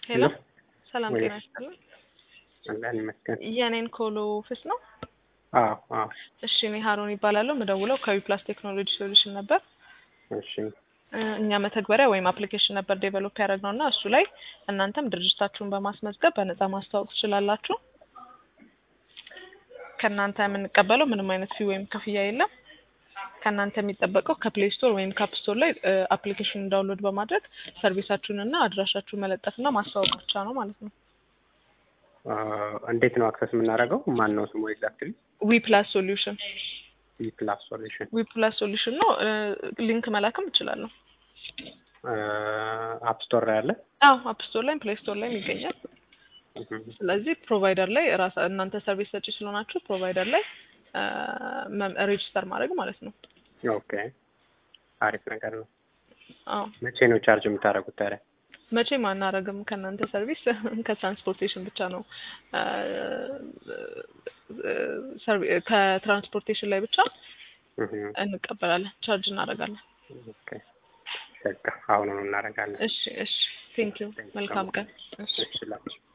ሄሎ ሰላም ወይ- ጤና ይስጥልኝ። አለን ይመስገን። የኔን ኮሎ ኦፊስ ነው። አዎ አዎ፣ እሺ እኔ ሀሮን ይባላለሁ። ምደውለው ከዊፕላስ ቴክኖሎጂ ሶሉሽን ነበር። እሺ እ፣ እኛ መተግበሪያ ወይም አፕሊኬሽን ነበር ዴቨሎፕ ያደረግነው እና እሱ ላይ እናንተም ድርጅታችሁን በማስመዝገብ በነፃ ማስተዋወቅ ትችላላችሁ። ከእናንተ የምንቀበለው ምንም አይነት ፊ ወይም ክፍያ የለም። ከእናንተ የሚጠበቀው ከፕሌይ ስቶር ወይም ከአፕ ስቶር ላይ አፕሊኬሽን ዳውንሎድ በማድረግ ሰርቪሳችሁን እና አድራሻችሁን መለጠፍና ማስተዋወቅ ብቻ ነው ማለት ነው። አ፣ እንዴት ነው አክሰስ የምናደርገው? ማን ነው ስሙ ኤግዛክትሊ? ዊ ፕላስ ሶሉሽን ዊ ፕላስ ሶሉሽን ዊ ፕላስ ሶሉሽን ነው። እ፣ ሊንክ መላክም እችላለሁ። አፕ ስቶር ላይ አለ። አዎ አፕ ስቶር ላይም ፕሌይ ስቶር ላይም ይገኛል። እህም፣ ስለዚህ ፕሮቫይደር ላይ ራሳ እናንተ ሰርቪስ ሰጪ ስለሆናችሁ ፕሮቫይደር ላይ ሬጅስተር ማድረግ ማለት ነው። ኦኬ አሪፍ ነገር ነው። አዎ መቼ ነው ቻርጅ የምታደርጉት ታዲያ? መቼም አናረግም ከእናንተ ሰርቪስ ከትራንስፖርቴሽን ብቻ ነው እ፣ እ፣ ሰርቪ- ከትራንስፖርቴሽን ላይ ብቻ እህም፣ እንቀበላለን፣ ቻርጅ እናደርጋለን። ኦኬ በቃ አሁኑኑ እናደርጋለን። እሺ እሺ፣ ቴንክ ዩ መልካም ቀን። እሺ እሺ ላችሁ